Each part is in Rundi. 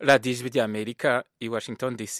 radiyo ijwi ry'amerika i washington dc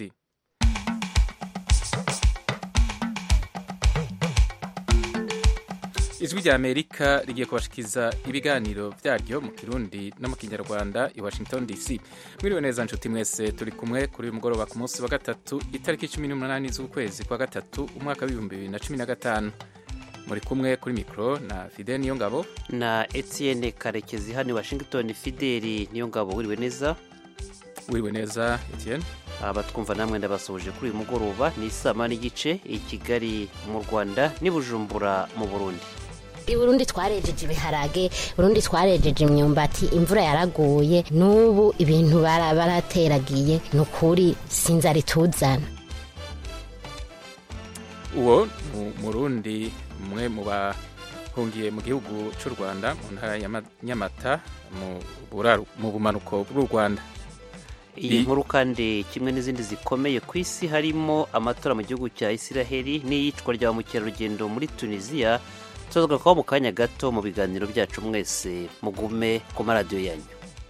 ijwi ry'amerika rigiye kubashikiza ibiganiro byaryo mu kirundi no mu kinyarwanda i washington dc mwiriwe neza nshuti mwese turi kumwe kuri uyu mugoroba ku munsi wa gatatu itariki cumi n'umunani z'ukwezi kwa gatatu umwaka w'ibihumbi bibiri na cumi na gatanu muri kumwe kuri mikoro na fidel niyongabo na etienne karekezi hano i washington fideli niyongabo wiriwe neza wiriwe neza etienne abatwumva namwe ndabasuhuje kuri uyu mugoroba ni isama n'igice i kigali mu rwanda n'i bujumbura mu burundi i burundi twarejeje ibiharage burundi twarejeje imyumbati imvura yaraguye n'ubu ibintu barateragiye ni ukuri sinzari tuzana uwo ni umurundi umwe mu bahungiye mu gihugu cy'u rwanda mu ntara ya nyamata mu bumanuko bw'u rwanda iyi nkuru kandi kimwe n'izindi zikomeye ku isi harimo amatora mu gihugu cya isiraheli n'iyicwa rya ba mukerarugendo muri tunisiya tuzagarukaho mu kanya gato mu biganiro byacu mwese mugume ku maradiyo yanyu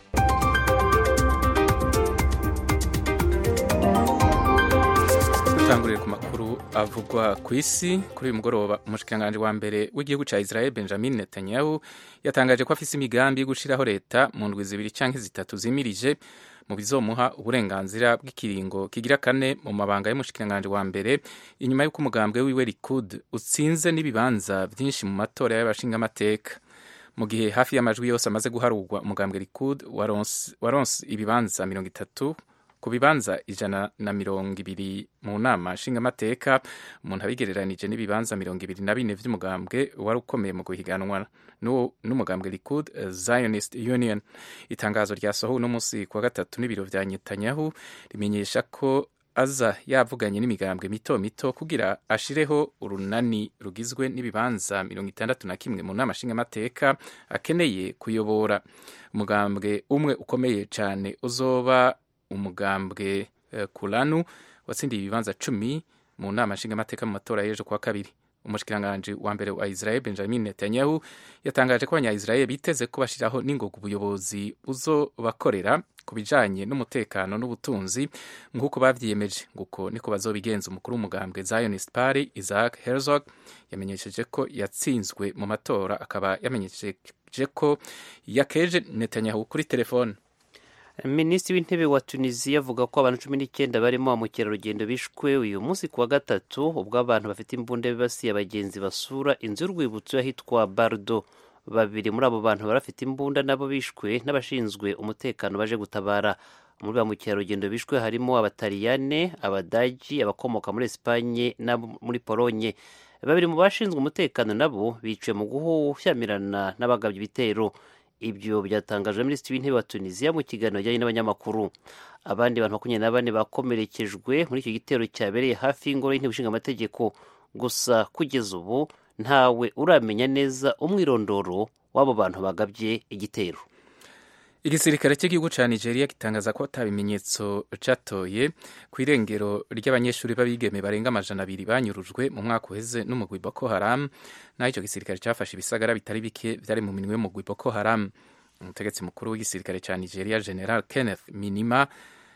dutangurire ku makuru avugwa ku isi kuri uyu mugoroba umushikiranganji wa mbere w'igihugu cya israel benjamin netanyahu yatangaje ko afise imigambi yo gushiraho leta mu ndwi zibiri canke zitatu zimirije mu bizomuha uburenganzira bw'ikiringo kigira kane mu mabanga y'umushikiranganji wa mbere inyuma y'uko umugambwe wiwe likud utsinze n'ibibanza byinshi mu matora y'abashingamateka mu gihe hafi y'amajwi yose amaze guharurwa umugambwe likud waronse ibibanza mirongo itatu ku bibanza ijana na mirongo ibiri mu nama nshingamateka umuntu abigereranije n'ibibanza mirongo ibiri na bine vy'umugambwe wari ukomeye mu guhiganwa n'umugambwe likud zionist union itangazo ryasohowe uno munsi kuwa gatatu n'ibiro vya netanyahu rimenyesha ko aza yavuganye n'imigambwe mito mito kugira ashireho urunani rugizwe n'ibibanza mirongo itandatu na kimwe mu nama nshingamateka akeneye kuyobora umugambwe umwe ukomeye cane uzoba umugambwe uh, kulanu watsindiye ibibanza cumi mu nama nshingamateka mu matora y'ejo kuwa kabiri umushikiranganji wa mbere wa israel benjamin netanyahu yatangaje ko abanya-israel biteze ko bashiraho n'ingoga ubuyobozi buzobakorera ku bijanye n'umutekano n'ubutunzi nk'uko bavyiyemeje nguko niko bazobigenza umukuru w'umugambwe zionist party isaac herzog yamenyesheje ko yatsinzwe mu matora akaba yamenyesheje ko yakeje netanyahu kuri telefone minisitiri w'intebe wa tunisiya avuga ko abantu cumi n'icyenda barimo ba mukerarugendo bishwe uyu munsi ku wa gatatu ubwo abantu bafite imbunda bibasiye abagenzi basura inzu y'urwibutso y'ahitwa bardo babiri muri abo bantu barafite imbunda nabo bishwe n'abashinzwe umutekano baje gutabara muri ba mukerarugendo bishwe harimo abataliyane abadagi abakomoka muri esipanye n'abo muri polonye babiri mu bashinzwe umutekano nabo biciwe mu gushyamirana n'abagabye ibitero ibyo byatangajwe na minisitiri w'intebe wa tunisiya mu kiganiro ajyanye n'abanyamakuru abandi bantu makumyabiri na bane bakomerekejwe muri icyo gitero cyabereye hafi y'ingoro y'intebe ishinga amategeko gusa kugeza ubu ntawe uramenya neza umwirondoro w'abo bantu bagabye igitero igisirikare cy'igihugu cya nigeria gitangaza ko ata bimenyetso catoye ku irengero ry'abanyeshuri b'abigeme barenga amajana abiri banyurujwe mu mwaka uheze n'umugwi boko haram naho icyo gisirikare cyafashe ibisagara bitari bike byari mu minwe y'umugwi boko haram umutegetsi mukuru w'igisirikare cya nigeria general kenneth minima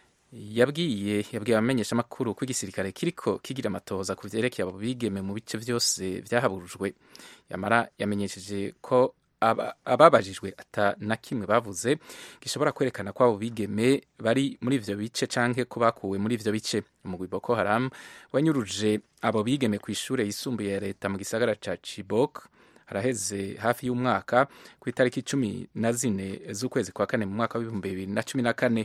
yabwiye yabwiye abamenyeshamakuru ko igisirikare kiriko kigira amatohoza ku vyerekeye abo bigeme mu bice vyose vyahaburujwe yamara yamenyesheje ko ababajijwe ata na kimwe bavuze gishobora kwerekana ko abo bigeme bari muri ivyo bice canke ko bakuwe muri ivyo bice umugwi boko haram wanyuruje abo bigeme ku ishure yisumbuye ya leta mu gisagara ca chibok haraheze hafi y'umwaka ku itariki cumi na zine z'ukwezi kwa kane mu mwaka w'ibihumbi bibiri na cumi na kane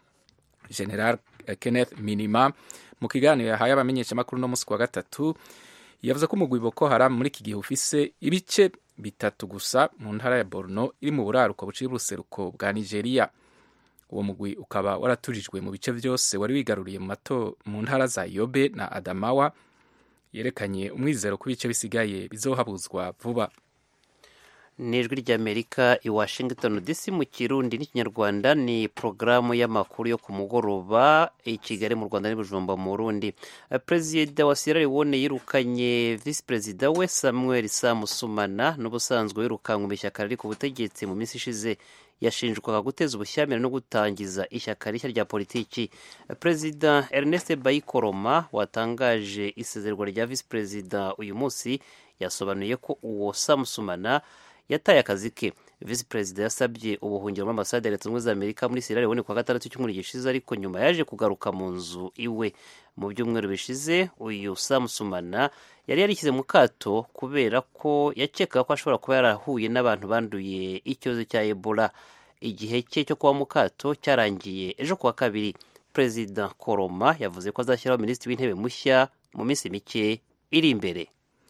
general kenneth minima mu kiganiro yahaye abamenyeshamakuru no musi wa gatatu yavuze ko umugwi boko haram muri iki gihe ufise ibice bitatu gusa mu ntara ya borno iri mu buraruko buciye ubuseruko bwa nigeria uwo mugwi ukaba waraturijwe mu bice byose wari wigaruriye mu mato mu ntara za yobe na adamawa yerekanye umwizero ko ibice bisigaye bizohabuzwa vuba ni ijwi ry'amerika i washington dc mu kirundi n'ikinyarwanda ni porogaramu y'amakuru yo ku mugoroba i kigali mu rwanda n'ibijumba mu burundi perezida wa sierra leone yirukanye visi perezida we samuel samusumana n'ubusanzwe wirukanywe mu ishyaka riri ku butegetsi mu minsi ishize yashinjwaga guteza ubushyamirane no gutangiza ishyaka rishya rya politiki perezida ernest bayikoroma watangaje isezerwa rya visi perezida uyu munsi yasobanuye ko uwo samusumana yataye akazi ke visi perezida yasabye ubuhungiro muri ambasade ya leta zunze ubumwe za amerika muri sierra leone kuwa gatandatu cy'umweru gishize ariko nyuma yaje kugaruka mu nzu iwe mu byumweru bishize uyu samusumana yari yarishyize mu kato kubera ko yakekaga ko ashobora kuba yarahuye n'abantu banduye icyorezo cya ebola igihe cye cyo kuba mu kato cyarangiye ejo kuwa kabiri perezida koroma yavuze ko azashyiraho minisitiri w'intebe mushya mu minsi mike iri imbere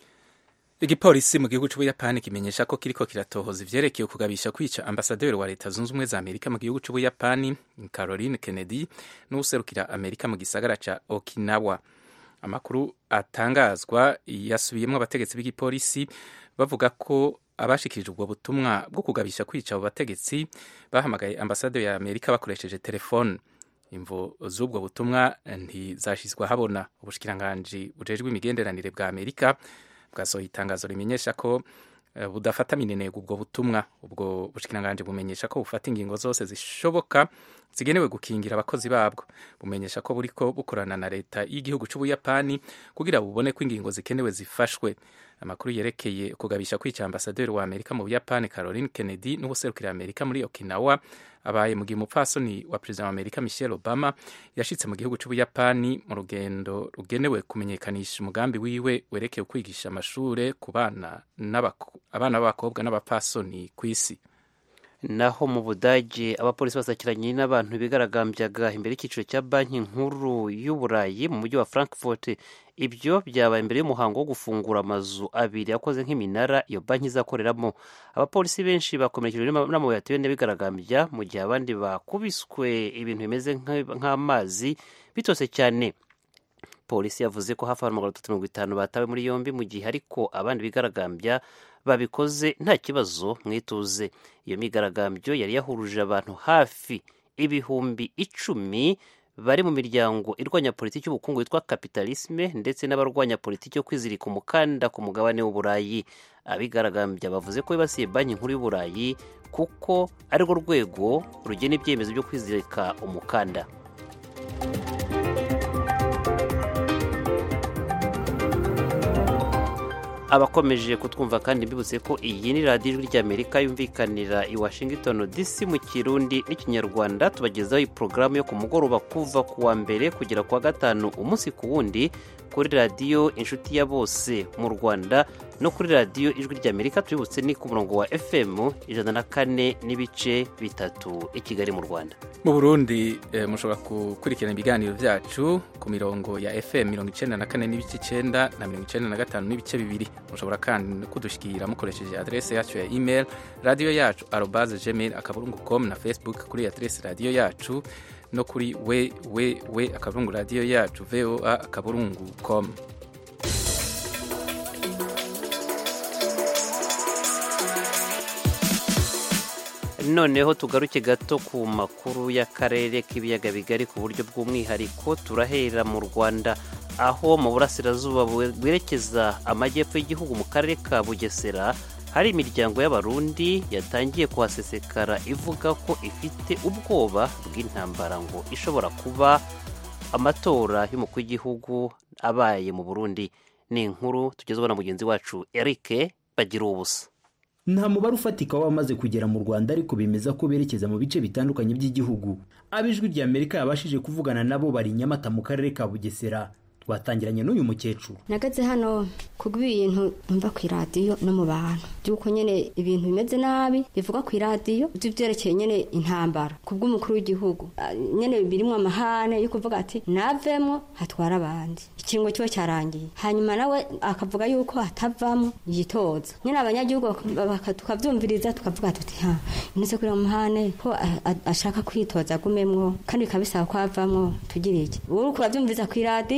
igipolisi mu gihugu cy'ubuyapani kimenyesha ko kiriko kiratohoza ivyerekeye kugabisha kwica ambasaderi wa leta zunze ubumwe za amerika mu gihugu cy'ubuyapani caroline kennedy n'uwuserukira amerika mu gisagara ca okinawa amakuru atangazwa yasubiyemo abategetsi b'igipolisi bavuga ko abashikirije ubwo butumwa bwo kugabisha kwica abo bategetsi bahamagaye ambasaderi ya amerika bakoresheje telefone imvo z'ubwo butumwa ntizashyizwe ahabona ubushikiranganji bujejwe imigenderanire bwa amerika bwasohoye itangazo rimenyesha ko budafata minenega ubwo butumwa ubwo bushikiranganji bumenyesha ko bufata ingingo zose zishoboka zigenewe gukingira abakozi babwo bumenyesha ko buriko bukorana na leta y'igihugu cy'ubuyapani kugira bubone ko ingingo zikenewe zifashwe amakuru yerekeye kugabisha kwica ambasaderi wa amerika mu buyapani caroline kennedy n'ubuserukira amerika muri okinawa abaye mu gihe umupfasoni wa perezida wa amerika michelle obama yashitse mu gihugu cy'ubuyapani mu rugendo rugenewe kumenyekanisha umugambi wiwe werekeye kwigisha amashure ku bana abana b'abakobwa n'abapfasoni ku isi naho mu budage abapolisi basakiranye n'abantu bigaragambyaga imbere y'icyiciro cya banki nkuru y'uburayi mu mujyi wa frankfurt ibyo byabaye imbere y'umuhango wo gufungura amazu abiri akoze nk'iminara iyo banki izakoreramo abapolisi benshi bakomerekejwe n'amabuye yatewe n'abigaragambya mu gihe abandi bakubiswe ibintu bimeze nk'amazi bitose cyane polisi yavuze ko hafi abantu magana atatu mirongo itanu batawe muri yombi mu gihe ariko abandi bigaragambya babikoze nta kibazo mwituze iyo migaragambyo yari yahuruje abantu hafi ibihumbi icumi bari mu miryango irwanya politiki y'ubukungu yitwa kapitalisme ndetse n'abarwanya politiki yo kwizirika umukanda ku mugabane w'uburayi abigaragambya bavuze ko bibasiye banki nkuru y'uburayi kuko arirwo rwego rugena ibyemezo byo kwizirika umukanda abakomeje kutwumva kandi mbibutse ko iyi ni radiyo ijwi ry'amerika yumvikanira i washington dc mu kirundi n'ikinyarwanda tubagezaho porogaramu yo ku mugoroba kuva ku wa mbere kugera ku wa gatanu umunsi ku wundi kuri radiyo inshuti ya bose mu rwanda no kuri radiyo ijwi ry'amerika tubibutse ni ku murongo wa fm ijana na kane n'ibice bitatu i kigali mu rwanda mu burundi eh, mushobora gukurikirana ibiganiro byacu ku mirongo ya fm mirongo icyenda na kane n'ibice icyenda na mirongo icyenda na gatanu n'ibice bibiri mushobora kandi kudushyikira mukoresheje adrese yacu ya email radiyo yacu arobaze gmail akaburungu com na facebook kuri adrese radiyo yacu no kuri we we we akaburungu radiyo yacu voa akaburungu com noneho tugaruke gato ku makuru y'akarere k'ibiyaga bigari ku buryo bw'umwihariko turahera mu rwanda aho mu burasirazuba bwerekeza amajyepfo y'igihugu mu karere ka bugesera hari imiryango y'abarundi yatangiye kuhasesekara ivuga ko ifite ubwoba bw'intambara ngo ishobora kuba amatora y'umukuru w'igihugu abaye mu burundi ni inkuru tugezweho na mugenzi wacu eric bagira ubusa nta mubare ufatika w'abamaze kugera mu rwanda ariko bemeza ko berekeza mu bice bitandukanye by'igihugu ab'ijwi rya amerika yabashije kuvugana nabo bari i nyamata mu karere ka bugesera twatangiranye n'uyu mukecuru nagaze hano kubw'ibintu mva ku iradiyo no mu bantu by'uko nyine ibintu bimeze nabi bivuga ku iradiyo by'ibyerekeye nyine intambara ku bw'umukuru w'igihugu nyine birimo amahane yo kuvuga ati navemo hatwara abandi ikiringo kiba cyarangiye hanyuma nawe akavuga yuko hatavamo yitoza nyine abanyagihugu tukabyumviriza tukavuga tuti ha nise kuri amahane ko ashaka kwitoza agumemwo kandi bikaba bisaba ko avamwo tugire iki uri kubabyumviriza ku iradiyo akavuga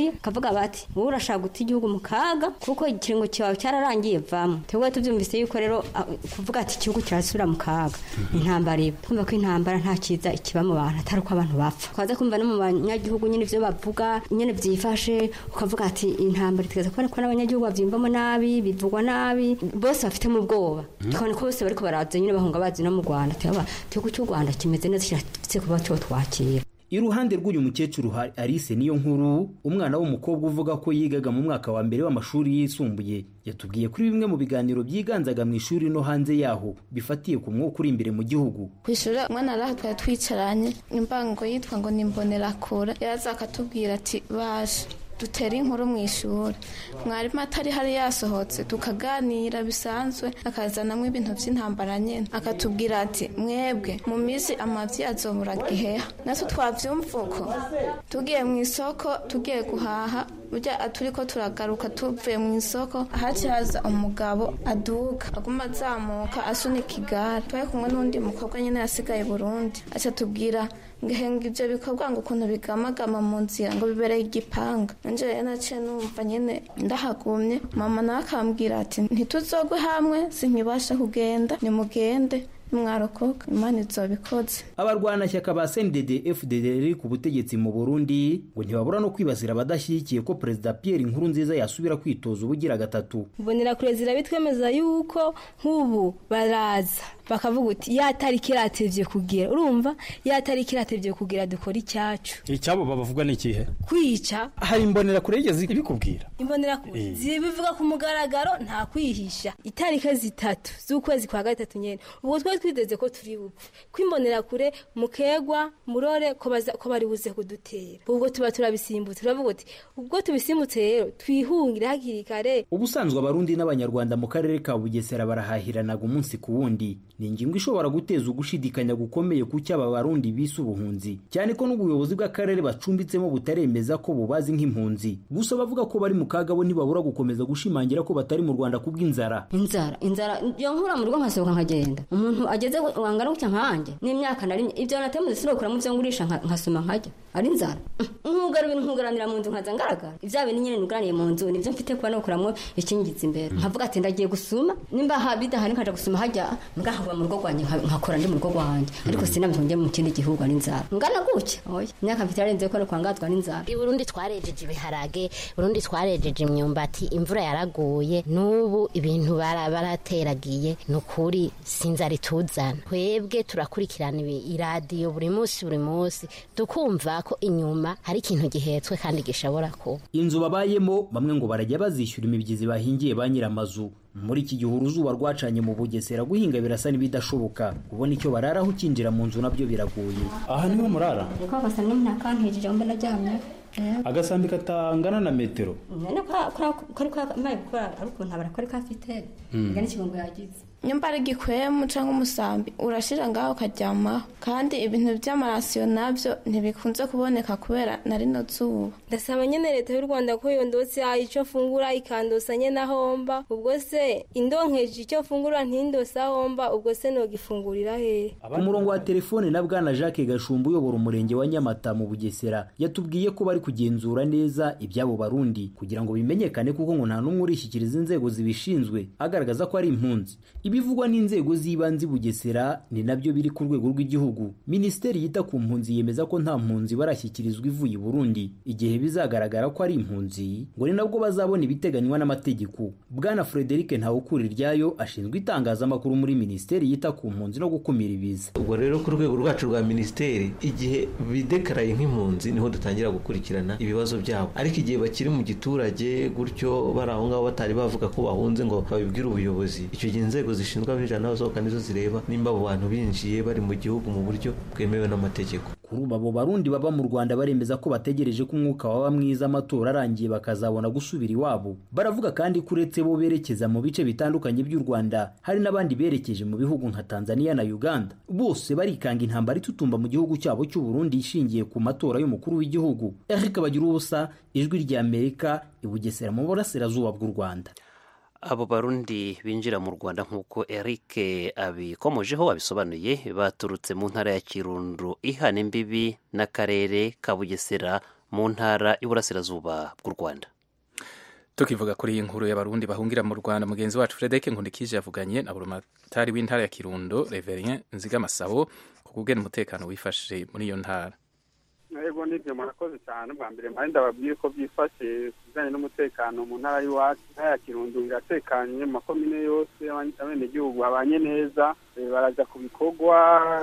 bakavuga bati wowe urashaka guta igihugu mu kaga kuko ikiringo cyawe cyararangiye vamo twebwe tubyumvise yuko rero ah, kuvuga ati igihugu kirasubira mu kaga intambara iba twumva ko intambara nta cyiza ikiba mu bantu atari uko abantu bapfa twaza kumva no mu banyagihugu nyine ibyo bavuga nyine byifashe ukavuga ati intambara itugeza kubona ko n'abanyagihugu babyumvamo nabi bivugwa nabi bose bafitemo ubwoba tukabona ko bose bariko baraza nyine bahunga bazi no mu rwanda turaba igihugu cy'u rwanda kimeze neza kirafite kuba cyo twakira iruhande rw'uyu mukecuru hari Alice niyo nkuru umwana w'umukobwa uvuga ko yigaga mu mwaka wa mbere w'amashuri yisumbuye yatubwiye kuri bimwe mu biganiro byiganzaga mu ishuri no hanze yaho bifatiye ku mwuka uri imbere mu gihugu ku ishuri umwana araha twari twicaranye imbango yitwa ngo ni imbonerakure yaraza akatubwira ati baje dutera inkuru mu ishuri mwarimu atari hari yasohotse tukaganira bisanzwe akazanamo ibintu by'intambara nyine akatubwira ati mwebwe mu minsi amavi azobura giheha natwe twabyumva uko tugiye mu isoko tugiye guhaha burya turi ko turagaruka tuvuye mu isoko haci haza umugabo aduga aguma azamuka asunika igare twari kumwe n'undi mukobwa nyine yasigaye i burundi aca tubwira ngahenga ibyo bikorwa ngo ukuntu bigamagama mu nzira ngo bibereye igipanga nanje rero naciye numva nyine ndahagumye mama nawe akambwira ati ntituzogwe hamwe sinkibasha kugenda nimugende mwarokoka imana izobikoze abarwanashyaka ba CNDD FDD riri ku butegetsi mu Burundi ngo ntibabura no kwibasira abadashyigikiye ko perezida Pierre Nkurunziza yasubira kwitoza ubugira gatatu mbonera kure zirabitwemeza yuko nk'ubu baraza bakavuga uti ya tariki iratevye kugira urumva ya tariki iratevye kugira dukora icyacu icyabo babavuga ni ikihe kwica hari imbonera kure yigeze ibikubwira imbonera kure zibivuga ku mugaragaro nta kwihisha itariki zitatu z'ukwezi kwa gatatu nyene ubwo twari twiteze ko turi bupfe ko imbonera kure mukegwa murore ko baza ko bari buze kudutera ubwo tuba turabisimbutse turavuga uti ubwo tubisimbutse rero twihungire hakiri kare ubusanzwe abarundi n'abanyarwanda mu karere ka bugesera barahahiranaga umunsi ku wundi ni ingingo ishobora guteza ugushidikanya gukomeye ku cyaba abarundi bise ubuhunzi cyane ko n'ubuyobozi bw'akarere bacumbitsemo butaremeza ko bubazi nk'impunzi gusa bavuga ko bari mu kaga bo ntibabura gukomeza gushimangira ko batari mu rwanda kubw'inzara inzara inzara yo nkura mu rugo nkasohoka nkagenda umuntu ageze wangana gutya nkanjye n'imyaka nari ibyo natemuze sinokuramo ibyo ngurisha nka- nkasoma nkajya ari inzara nkugara ibintu nkugaranira mu nzu nkaza ngaragara ibya bintu nyine nugaraniye mu nzu nibyo mfite kuba nokuramo ikingiza imbere nkavuga ati ndagiye gusuma nimba ha- bidahari nkaja gusuma hajya ngahavuga mu rugo rwanjye nka- nkakora ndi mu rugo rwanjye ariko sinabyo njye mu kindi gihugu ari inzara ngana gutya oya imyaka mfite yarenze ko no kwangazwa n'inzara i burundi twarejeje ibiharage burundi twarejeje imyumbati imvura yaraguye n'ubu ibintu bara- barateragiye ni ukuri sinzara ituzana twebwe turakurikirana ibi- iradiyo buri munsi buri munsi tukumva ko inyuma hari ikintu gihetswe kandi gishobora kuba inzu babayemo bamwe ngo barajya bazishyura imibyizi bahingiye ba nyiramazu muri iki gihe uruzuba rwacanye mu bugesera guhinga birasa n'ibidashoboka kubona icyo bararaho ukinjira mu nzu nabyo biragoye aha niho murara niko agasanga umuntu akantejeje ngo ndaryamye agasambi katangana na metero none kari kamaye gukora ari ukuntu abara kari kafite nga n'ikigongo yagize nyumba ari igikwemu cyangwa umusambi urashira ngaho ukaryamaho kandi ibintu by'amarasiyo nabyo ntibikunze kuboneka kubera na rino zuba ndasaba nyene leta y'u rwanda ko yondotse ico mfungura ikandosa nyene ahomba ubwo se indonkeje icyo mfungura ntindose ahomba ubwo se nogifungurira hehe ku murongo wa telefone na bwana jacques gashumba uyobora umurenge wa nyamata mu bugesera yatubwiye ko bari kugenzura neza iby'abo barundi kugira ngo bimenyekane kuko ngo nta n'umwe urishyikiriza inzego zibishinzwe agaragaza ko ari impunzi ibivugwa n'inzego z'ibanze i bugesera ni nabyo biri ku rwego rw'igihugu minisiteri yita ku mpunzi yemeza ko nta mpunzi barashyikirizwa ivuye i burundi igihe bizagaragara ko ari impunzi ngo ni nabwo bazabona ibiteganywa n'amategeko bwana frederic ntawukuriryayo ashinzwe itangazamakuru muri minisiteri yita ku mpunzi no gukumira ibiza ubwo rero ku rwego rwacu rwa minisiteri igihe bidekaraye nk'impunzi niho dutangira gukurikirana ibibazo byabo ariko igihe bakiri mu giturage gutyo bari aho ngaho batari bavuga ko bahunze ngo babibwire ubuyobozi icyo gihe inzego zishinzwe abinjira n'abasohoka nizo zireba nimba abo bantu binjiye bari mu gihugu mu buryo bwemewe n'amategeko kuri ubu abo barundi baba mu rwanda baremeza ko bategereje ko umwuka waba mwiza amatora arangiye bakazabona gusubira iwabo baravuga kandi ko uretse bo berekeza mu bice bitandukanye by'u rwanda hari n'abandi berekeje mu bihugu nka tanzania na uganda bose barikanga intambara itutumba mu gihugu cyabo cy'u burundi ishingiye ku matora y'umukuru w'igihugu eric bagira ubusa ijwi ry'amerika i bugesera mu burasirazuba bw'u rwanda abo barundi binjira mu rwanda nk'uko eric abikomojeho abisobanuye baturutse mu ntara ya kirundo ihana imbibi n'akarere ka bugesera mu ntara y'uburasirazuba bw'u rwanda tukivuga kuri iyi nkuru y'abarundi bahungira mu rwanda mugenzi wacu frederic nkundikije yavuganye na burumatari w'intara ya kirundo reverien nzigamasabo ku kugena umutekano wifashe muri iyo ntara yego nibyo murakoze cyane bwa mbere mpande ndababwire ko byifashe ku bijyanye n'umutekano mu ntara y'iwacu intara ya kirundo iratekanye mu makomine yose abenegihugu babanye neza barajya ku bikorwa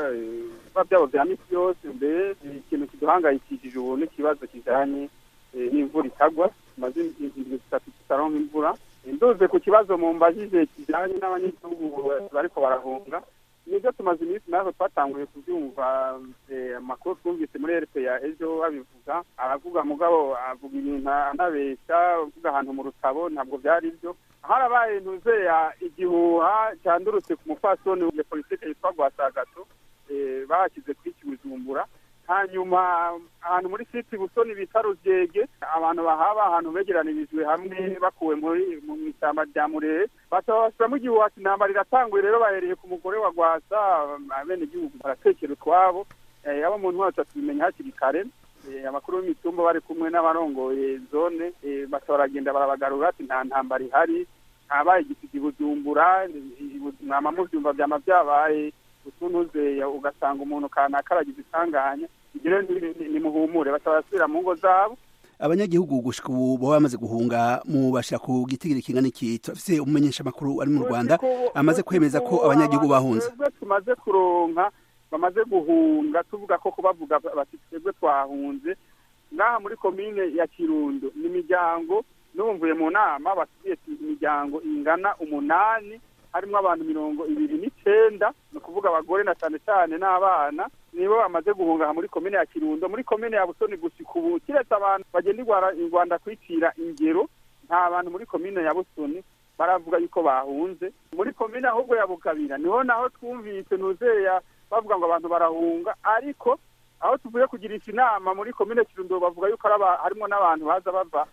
biba byabo bya misi yose mbere ikintu kiduhangayikishije ubu n'ikibazo kijyanye n'imvura itagwa tumaze indwi zitatu tutaronka imvura nduze ku kibazo mu mbajije kijyanye n'abanyagihugu bariko barahunga nibyo tumaze iminsi natwe twatanguye kubyumva amakuru twumvise muri rpa ejo babivuga aravuga mugabo avuga ibintu anabeshya avuga ahantu mu rutabo ntabwo byari byo harabaye ntuzeya igihuha cyandurutse ku mupfasoni ya politike yitwa rwasagato bashyize kuri kibujumbura hanyuma ahantu muri siti busoni bita rugege abantu bahaba ahantu begeranirijwe hamwe bakuwe muri mu ishyamba rya murere basabashyiramo igihuha intambara iratanguye rero bahereye ku mugore wa rwasa bene igihugu baratekera utwabo abo mu ntwaro tubimenya hakiri kare amakuru y'imitumba bari kumwe n'abarongoye zone baragenda barabagarura ati nta ntambara ihari habaye igisiga ibujumbura mwama mubyumva byama byabaye utuntuze ugasanga umuntu kanaka aragize isanganya ibyo nimuhumure batabasubira mu ngo zabo abanyagihugu gushika ubu baba bamaze guhunga mu bashira ku gitigiri kingana iki turafise umumenyesha makuru ari mu Rwanda amaze kwemeza ko abanyagihugu bahunze tumaze kuronka bamaze guhunga tuvuga ko kubavuga bati twebwe twahunze ngaha muri komine ya Kirundo ni imiryango n'ubumvuye mu nama basubiye imiryango ingana umunani harimo abantu mirongo ibiri n'icenda ni ukuvuga abagore na cyane cyane n'abana nibo bamaze guhunga muri komine ya kirundo muri komine ya busoni gushika ubu kiretse abantu bagenda i rwanda kwicira ingero nta bantu muri komine ya busoni baravuga yuko bahunze muri komine ahubwo ya bukabira niho naho twumvise nuzeya bavuga ngo abantu barahunga ariko aho tuvuye kugirisha inama muri komine kirundo bavuga yuko harimo n'abantu baza bava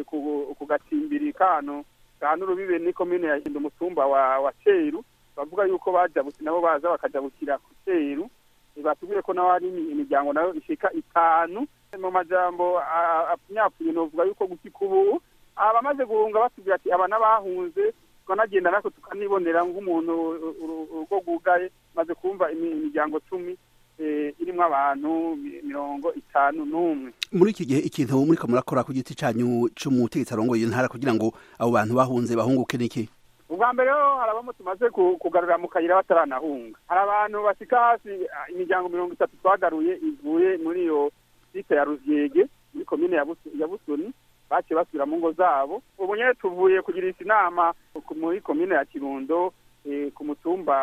ku gacimbiri kano kandi urubibe ni komine ya hinda umutumba wa wa ceru bavuga yuko bajabutse nabo baza bakajabukira ku ceru batubwiye ko naho hari imiryango nayo ishika itanu mu majambo apfunyapfuye novuga yuko gusika ubu abamaze guhunga batubwira ati aba n'abahunze tukanagenda natwe tukanibonera nk'umuntu urugo rwugaye maze kumva imiryango cumi irimo abantu mirongo itanu n'umwe muri iki gihe ikintu muriko murakora ku giti canyu c'umutegetsi arongoye intara kugira ngo abo bantu bahunze bahunguke niki ubwa mbere ho hari abamo tumaze kugarura mu kayira bataranahunga hari abantu bashika hasi imiryango mirongo itatu twagaruye ivuye muri iyo site ya ruvyege muri komine ya busoni baciye basubira mu ngo zabo ubu nyene tuvuye kugirisha inama muri komine ya kirundo ku mutumba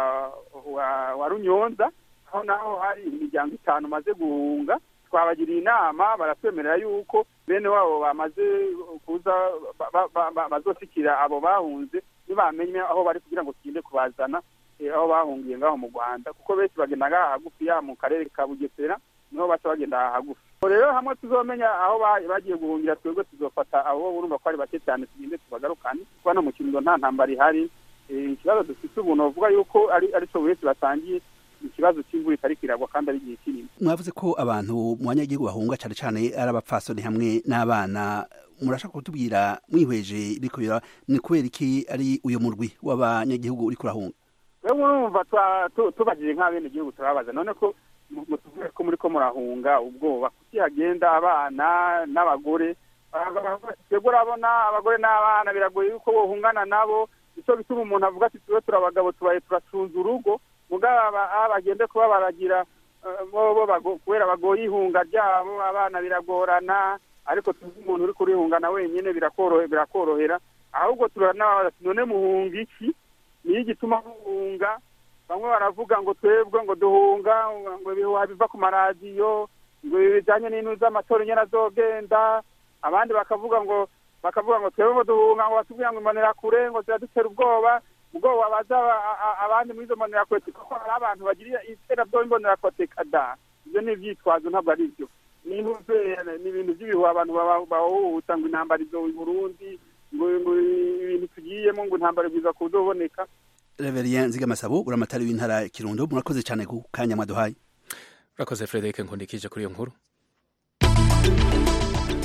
wa runyonza aho naho hari imiryango itanu maze guhunga twabagiriye inama baratwemerera yuko bene wabo bamaze kuza bazoshikira abo bahunze ntibamenye aho bari kugira ngo tugende kubazana aho bahungiye ngaho mu rwanda kuko benshi bagenda ngaha hagufi ya mu karere ka bugesera niho baca bagenda hagufi rero hamwe tuzomenya aho bagiye guhungira twebwe tuzofata abo urumva ko ari bake cyane tugende tubagarukane kuko hano mu kirundo nta ntambara ihari ikibazo dufite ubu novuga yuko ari cyo benshi batangiye ikibazo cy'imvura itari kiragwa kandi ari igihe kinini mwavuze ko abantu mu banyagihugu bahunga cyane cyane ari abapfasoni hamwe n'abana murashaka kutubwira mwihweje biriko ni kubera iki ari uyu murwi w'abanyagihugu uri kurahunga rero urumva tubagije nk'abenegihugu turababaza none ko mutuvuge ko muri ko murahunga ubwoba kuki hagenda abana n'abagore twebwe urabona abagore n'abana biragoye yuko bohungana nabo icyo bituma umuntu avuga ati tube turabagabo tubaye turacunza urugo mugabo bagende kuba baragira kubera bagoye ihunga ryabo abana biragorana ariko tuzi umuntu uri kurihungana wenyine birakorohera ahubwo turanabaza none muhunga iki niyo igituma muhunga bamwe baravuga ngo twebwe ngo duhunga ngo ibihuha biva ku maradiyo ngo ibi bijyanye n'intu z'amatora nyine azogenda abandi bakavuga ngo bakavuga ngo twebwe ngo duhunga ngo batubwira ngo imbonera kure ngo ziradutera ubwoba ubwoba baza abandi muri izo mbonerakure kuko hari abantu bagira iterabwoba imbonerakure kada ibyo ni ibyitwazo ntabwo ari byo ni ibintu by'ibihuha abantu bahuhuta ngo intambara izo i burundi ngo ibintu tugiyemo ngo intambara bwiza kuzoboneka Reverien Nzigamasabo uramatari w'intara Kirundo murakoze cyane ku kanya mwaduhaye urakoze Frederic Nkundikije kuri iyo nkuru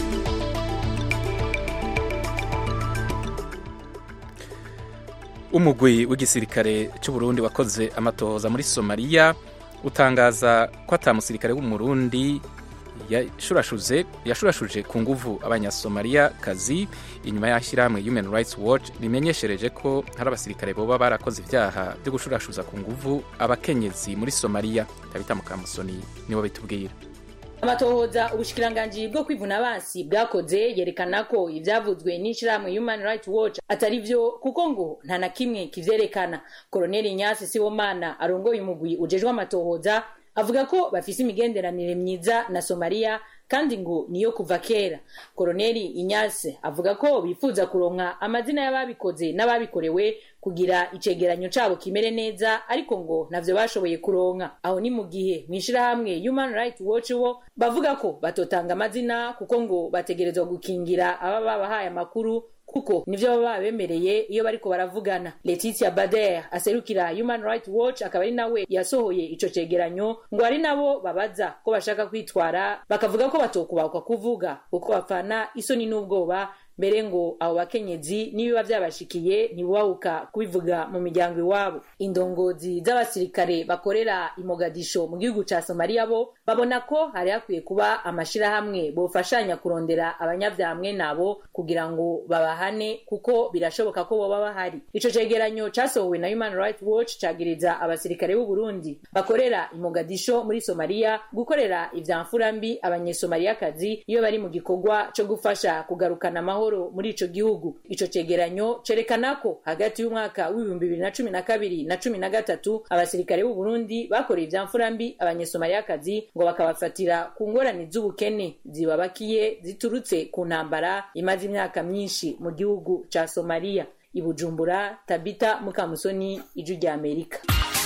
umugwi w'igisirikare cy'u Burundi wakoze amatohoza muri somaliya utangaza ko ata musirikare w'umurundi yashurashuje yashurashuje ku nguvu abanyasomaliya kazi inyuma y'ishyirahamwe human rights watch rimenyeshereje ko hari abasirikare boba barakoze ibyaha byo gushurashuza ku nguvu abakenyezi muri somaliya tabita mukamusoni nibo bitubwira amatohoza ubushikiranganji bwo kwivuna abansi bwakoze yerekana ko ivyavuzwe n'ishirahamwe human rights watch atari vyo kuko ngo nta na kimwe kivyerekana koloneli nyasi sibomana arongoye umugwi ujejwe amatohoza avuga ko bafise imigenderanire myiza na somaliya kandi ngo niyo kuva kera koloneli inyase avuga ko bifuza kuronka amazina y'ababikoze n'ababikorewe kugira icegeranyo cabo kimere neza ariko ngo ntavyo bashoboye kuronka aho ni mu gihe mw'ishirahamwe human rights watch bo bavuga ko batotanga amazina kuko ngo bategerezwa gukingira aba babahaye amakuru kuko nivyo baba bemereye iyo bariko baravugana Letitia Bader aserukira Human Rights Watch akaba ari nawe yasohoye ico cegeranyo ngo ari nabo babaza ko bashaka kwitwara bakavuga ko batokubakwa kuvuga kuko bapfana isoni n'ubwoba mbere ngo abo bakenyezi n'ibiba byabashikiye ntibubahuka kubivuga mu miryango iwabo indongozi z'abasirikare bakorera imogadisho mu gihugu ca somaliya bo babona ko hari hakwiye kuba amashirahamwe bofashanya kurondera abanyavyamwe nabo kugira ngo babahane kuko birashoboka ko boba bahari ico cegeranyo casohowe na human rights watch cagiriza abasirikare b'u burundi bakorera imogadisho muri somaliya gukorera ivyamfurambi abanyesomaliyakazi iyo bari mu gikorwa co gufasha kugarukana amahoro muri ico gihugu ico cegeranyo cerekana ko hagati y'umwaka w'ibihumbi bibiri na cumi na kabiri na cumi na gatatu abasirikare b'u Burundi bakoreye ivyamfurambi abanyesomaliyakazi ngo bakabafatira ku ngorane z'ubukene zibabakiye ziturutse ku ntambara imaze imyaka myinshi mu gihugu ca Somalia i Bujumbura Tabita Mukamusoni ijwi rya Amerika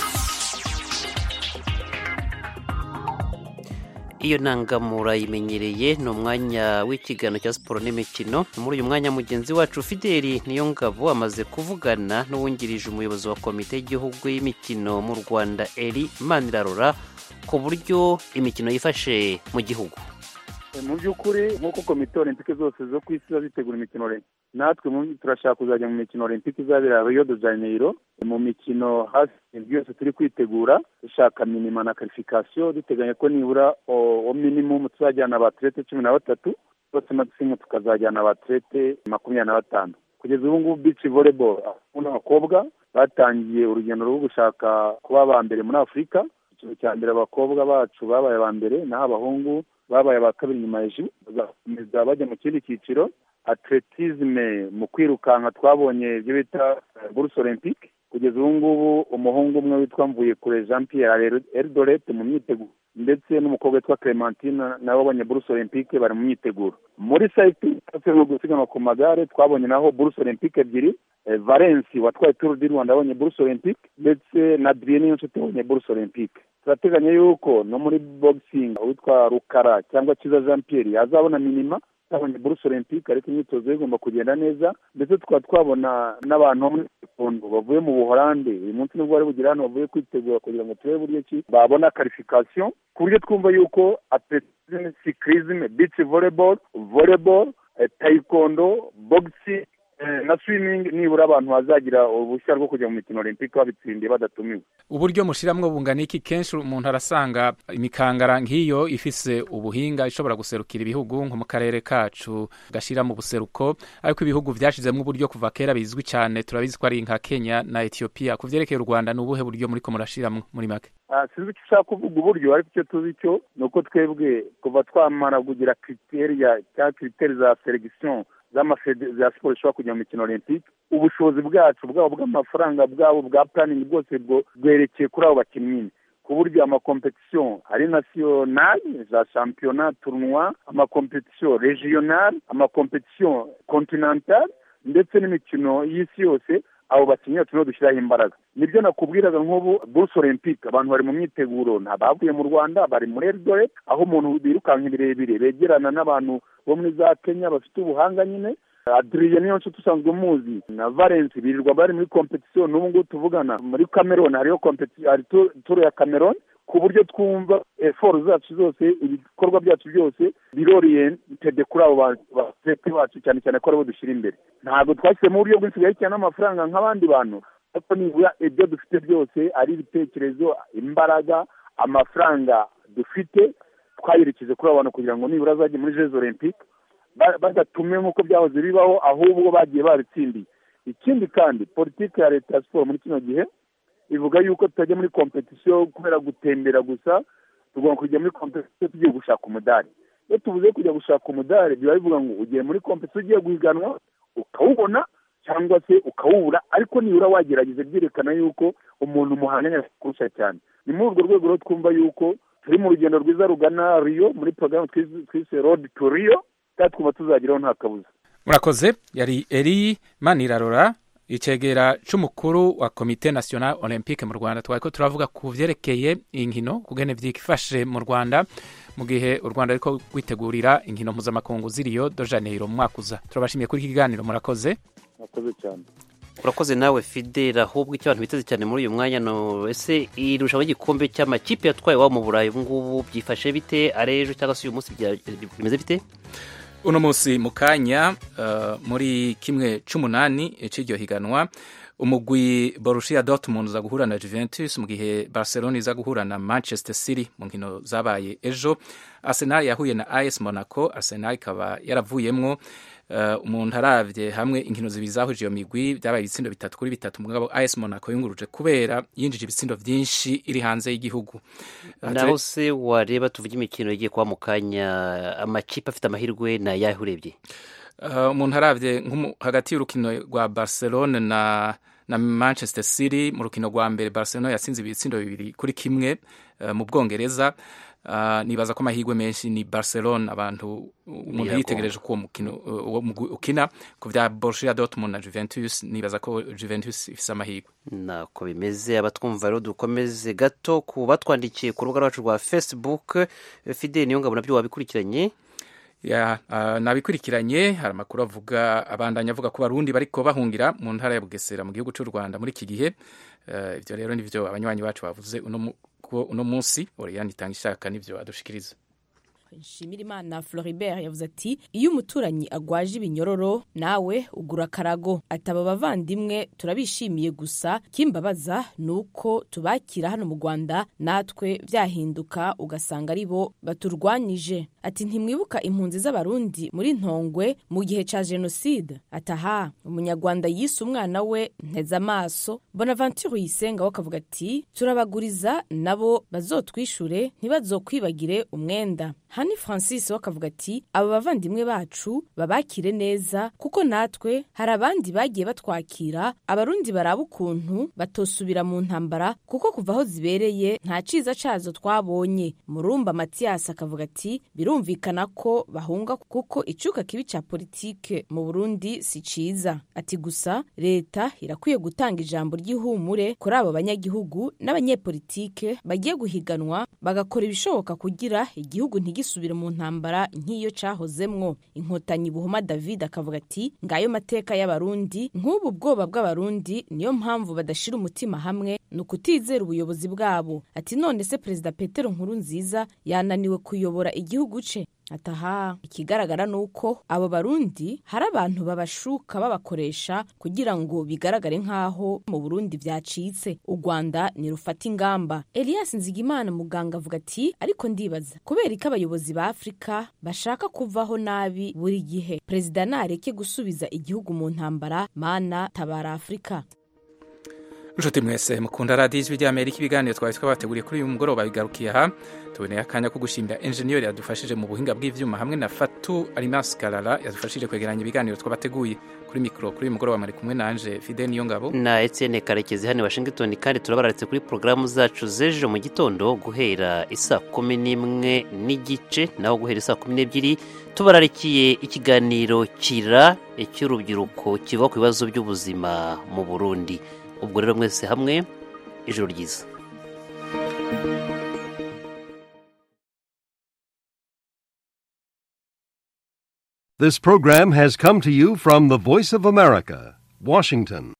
iyo ntangamura yimenyereye ni umwanya w'ikiganiro cya siporo n'imikino muri uyu mwanya mugenzi wacu fideli niyo ngabo amaze kuvugana n'uwungirije umuyobozi wa komite y'igihugu y'imikino mu rwanda eri manirarora ku buryo imikino yifashe mu gihugu mu by'ukuri nk'uko komite olympique zose zo ku isi ziba zitegura imikino natwe turashaka kuzajya mu mikino olympique izabera rio de janeiro mu mikino hafi byose turi kwitegura dushaka minima na karifikasiyo duteganya ko nibura o minimum tuzajyana abaterete cumi na batatu bose maximum tukazajyana abaterete makumyabiri na batanu kugeza ubu ngubu beach volleyball n'abakobwa batangiye urugendo rwo gushaka kuba aba mbere muri afurika ikintu cya mbere abakobwa bacu babaye aba mbere naho abahungu babaye aba kabiri nyuma hejuru bazakomeza bajya mu kindi cyiciro atletisme mu kwirukanka twabonye ibyo bita buruse olympique kugeza ubu ngubu umuhungu umwe witwa mvuye kure jean pierre eldoret mu myiteguro ndetse n'umukobwa witwa clementine nawe wabonye buruse olympique bari mu myiteguro muri cycling no gusiganwa ku magare twabonye naho buruse olympique ebyiri valensi watwaye turu di rwanda yabonye buruse olympique ndetse na adrien niyonshuti yabonye buruse olympique turateganya yuko no muri boxing witwa rukara cyangwa kiza jean pierre yazabona minima twabonye buruse olympique ariko imyitozo igomba kugenda neza ndetse tukaba twabona n'abantu bo muri sekondo bavuye mu buholande uyu munsi nibwo bari bugire hano bavuye kwitegura kugira ngo turebe buryo ki babona karifikasiyo ku buryo twumva yuko atletisme cyclisme beach volleyball volleyball taekwondo boxing na swimming nibura abantu bazagira uruhushya rwo kujya mu mikino olympique babitsindiye badatumiwe uburyo mushiramwo bungana iki kenshi umuntu arasanga imikangara nk'iyo ifise ubuhinga ishobora guserukira ibihugu nko mu karere kacu gashira mu buseruko ariko ibihugu vyashizemwo uburyo kuva kera bizwi cyane turabizi ko ari nka Kenya na Ethiopia ku vyerekeye u Rwanda ni ubuhe buryo muriko murashiramwo muri make sinzi icyo ushaka kuvuga uburyo ariko icyo tuzi cyo ni uko twebwe kuva twamara kugira kriteriya cyangwa kriteri za selection z'amafede za siporo zishobora kujya mu mikino olympique ubushobozi bwacu bwabo bw'amafaranga bwabo bwa planning bwose bwerekeye kuri abo bakinnyi ku buryo amakompetisiyo ari nasiyonali za shampiyona turunwa amakompetisiyo regional amakompetisiyo kontinental ndetse n'imikino y'isi yose abo bakinnyi turimo dushyiraho imbaraga nibyo nakubwiraga nk'ubu buruse olympique abantu bari mu myiteguro bavuye mu rwanda bari muri eldoret aho umuntu birukanka birebire begerana n'abantu bo muri za kenya bafite ubuhanga nyine adriye niyo nshuti usanzwe umuzi na valence birirwa bari muri kompetisiyo n'ubu ngubu tuvugana muri cameroon hariyo kompetisiyo hari turu ya cameroon ku buryo twumva eforo zacu zose ibikorwa byacu byose biroriyentede kuri abo baturete bacu cyane cyane ko aribo dushyira imbere ntabwo twashyizemo uburyo bwinshi bwerekeranye n'amafaranga nk'abandi bantu ko nibura ibyo dufite byose ari ibitekerezo imbaraga amafaranga dufite twayerekeje kuri abo bantu kugira ngo nibura azajye muri jeux olympique badatume nk'uko byahoze bibaho ahubwo bagiye babitsindiye ikindi kandi politiki ya leta ya siporo muri kino gihe ivuga yuko tutajya muri kompetisiyo kubera gutembera gusa tugomba kujya muri kompetisiyo tugiye gushaka umudari iyo tuvuze kujya gushaka umudari biba bivuga ngo ugiye muri kompetisiyo ugiye guhiganwa ukawubona cyangwa se ukawubura ariko nibura wagerageza byerekana yuko umuntu muhanganye kurusha cyane ni muri urwo rwego rero twumva yuko turi mu rugendo rwiza rugana riyo muri porogaramu twise rodi tu riyo kandi twumva tuzageraho nta kabuza murakoze yari eri manirarora icegera c'umukuru wa komite national olympique mu rwanda twari ko turavuga ku vyerekeye inkino kugene vyifashe mu rwanda mu gihe u rwanda ariko rwitegurira inkino mpuzamakungu ziriyo do janeiro mu mwaka uza turabashimiye kuri iki kiganiro murakoze murakoze cyane urakoze nawe fidela ahubwo icyo abantu biteze cyane muri uyu mwanya no ese irushanwa ry'igikombe cy'amakipe yatwaye iwabo mu burayi ubu ngubu byifashe bite ari ejo cyangwa se uyu munsi bimeze bite uno munsi mu kanya uh, muri kimwe c'umunani c'iryo higanwa umugwi Borussia Dortmund uza guhura na Juventus mu gihe Barcelona iza guhura na Manchester City mu nkino zabaye ejo Arsenal yahuye na AS Monaco Arsenal ikaba yaravuyemwo uh, umuntu aravye hamwe inkino zibiri zahuje iyo migwi byabaye ibitsindo bitatu kuri bitatu mugabo AS Monaco yunguruje kubera yinjije ibitsindo vyinshi iri hanze y'igihugu naho se wareba tuvuge imikino igiye kuba mu kanya amakipe afite amahirwe na yahe urebye umuntu uh, aravye hagati y'urukino rwa Barcelona na na Manchester City mu rukino rwa mbere Barcelona yatsinze ibitsindo bibiri kuri kimwe uh, mu Bwongereza uh, nibaza ko amahirwe menshi ni Barcelona abantu umuntu yitegereje ko uwo mukino uwo ukina ku vya Borussia Dortmund na Juventus nibaza ko Juventus ifise amahirwe nako bimeze abatwumva rero dukomeze gato ku batwandikiye ku rubuga rwacu rwa Facebook Fidel Niyongabo nabyo wabikurikiranye ya uh, nabikurikiranye hari amakuru avuga abandanya avuga ko barundi bariko bahungira mu ntara ya Bugesera mu gihugu cy'u Rwanda muri iki gihe uh, ivyo rero nivyo abanywanyi bacu bavuze uno uno munsi Oriane itanga ishaka nivyo adushikiriza Nshimirimana Floribert yavuze ati iyo umuturanyi agwaje ibinyororo nawe ugura akarago ataba abavandimwe turabishimiye gusa kimbabaza ni uko tubakira hano mu Rwanda natwe byahinduka ugasanga ari bo baturwanyije ati ntimwibuka impunzi z'abarundi muri ntongwe mu gihe ca jenoside ataha umunyarwanda yise umwana we nteze amaso bonaventure yisenga we akavuga ati turabaguriza nabo bazotwishure ntibazokwibagire umwenda hani francis we akavuga ati aba bavandimwe bacu babakire neza kuko natwe hari abandi bagiye batwakira abarundi baraba ukuntu batosubira mu ntambara kuko kuva aho zibereye nta ciza cazo twabonye murumba matiyasi akavuga ati birumvikana ko bahunga kuko icuka kibi ca politike mu burundi si ciza ati gusa leta irakwiye gutanga ijambo ry'ihumure kuri abo banyagihugu n'abanyepolitike bagiye guhiganwa bagakora ibishoboka kugira igihugu ntigisubire mu ntambara nk'iyo cahozemwo inkotanyi buhoma david akavuga ati ngayo mateka y'abarundi nk'ubu bwoba bw'abarundi niyo mpamvu badashira umutima hamwe ni ukutizera ubuyobozi bwabo ati none se perezida petero nkuru nziza yananiwe kuyobora igihugu ce ataha ikigaragara ni uko abo barundi hari abantu babashuka babakoresha kugira ngo bigaragare nk'aho mu burundi byacitse u rwanda nirufata ingamba elias nzigimana muganga avuga ati ariko ndibaza kubera ko abayobozi ba afurika bashaka kuvaho nabi buri gihe perezida nareke gusubiza igihugu mu ntambara mana tabara afurika inshuti mwese mukunda radiyo ijwi ry'amerika ibiganiro twari twabateguriye kuri uyu mugoroba bigarukiye aha tuboneye akanya ko gushimira enjeniyeri yadufashije mu buhinga bw'ibyuma hamwe na fatu arimasi karara yadufashije kwegeranya ibiganiro twabateguye kuri mikoro kuri uyu mugoroba mari kumwe nanje fide niyo ngabo na etienne karekezi hano washington kandi turabararetse kuri porogaramu zacu z'ejo mu gitondo guhera isaa kumi n'imwe n'igice naho guhera isaa kumi n'ebyiri tubararikiye ikiganiro kira cy'urubyiruko kiva ku bibazo by'ubuzima mu burundi ubwo rero mwese hamwe ijoro ryiza This program has come to you from the Voice of America, Washington.